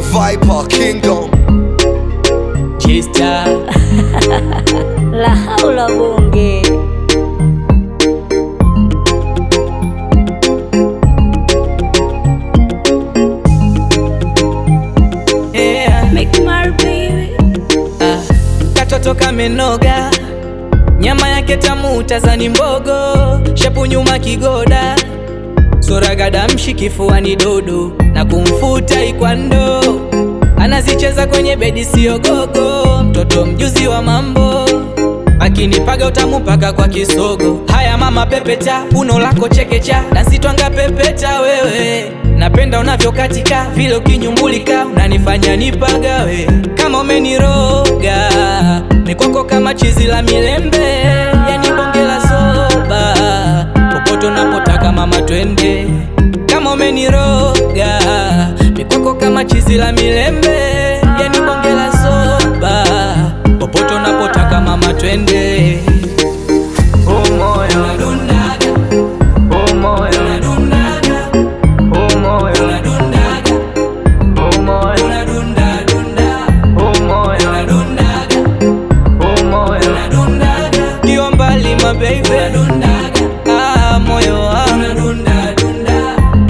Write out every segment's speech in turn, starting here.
Viper Kingdom Chester La haula bunge yeah. Make my baby Ah, katoto kamenoga, nyama yake tamu, tazani mbogo, shepu nyuma kigoda, sura gadamshi, kifuani dodo, na kumfuta ikwando, anazicheza kwenye bedi sio gogo, mtoto mjuzi wa mambo akinipaga utamu paka kwa kisogo. Haya mama pepeta, uno lako chekecha, dansi twanga pepeta wewe, napenda unavyokatika vile ukinyumbulika, unanifanya nipagawe kama umeniroga mikwako kama chizi la milembe, yani bonge la soba, popote unapotaka mama twende, kama umeniroga mikwako kama chizi la milembe, yani bonge la soba, popote unapotaka mama twende. Oh moyo unadundaga, oh moyo unadundaga, oh moyo unadundaga, oh moyo unadunda dunda, oh moyo unadundaga, oh moyo unadundaga, kiwa mbali my baby unadundaga, ah moyo wangu unadunda dunda.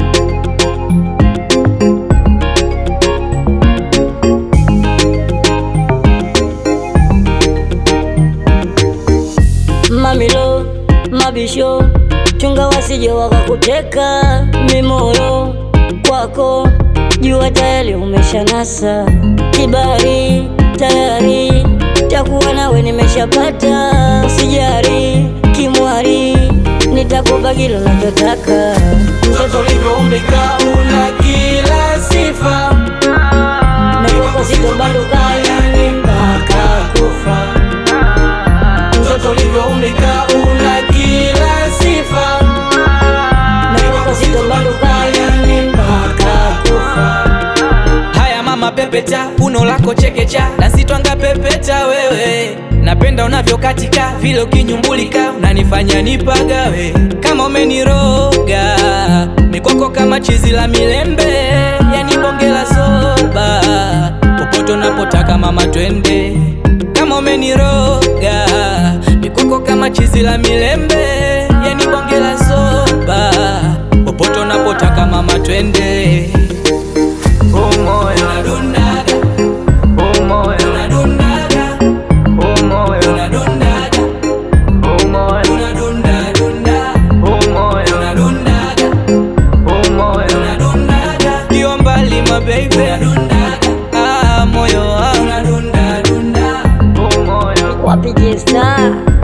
Mamilo mabisho chunga wasije wakakuteka mimoyo kwako jua tayari umeshanasa kibari tayari takuwa nawe nimeshapata usijari kimwari nitakupa kile unachotaka Mtoto ulivyoumbika una kila sifa, nakupa sitobanduka yani mpaka kufa mtoto ulivyoumbika una kila sifa, nakupa sitobanduka yani mpaka kufa Haya mama pepeta, uno lako chekecha, dansi twanga pepeta wewe, napenda unavyokatika vile ukinyumbulika, unanifanya nipagawe kama umeniroga mikwako kama chizi la milembe, yani bonge la soba, popote unapotaka mama twende, kama umeniroga mikwako kama chizi la milembe, yani bonge la soba, popote unapotaka mama twende. Oh moyo unadundaga, oh moyo unadundaga, oh moyo unadundaga, oh moyo unadunda dunda, oh moyo unadundaga, oh moyo unadundaga, kiwa mbali my baby unadundaga, ah moyo wangu unadunda dunda, oh moyo wapige star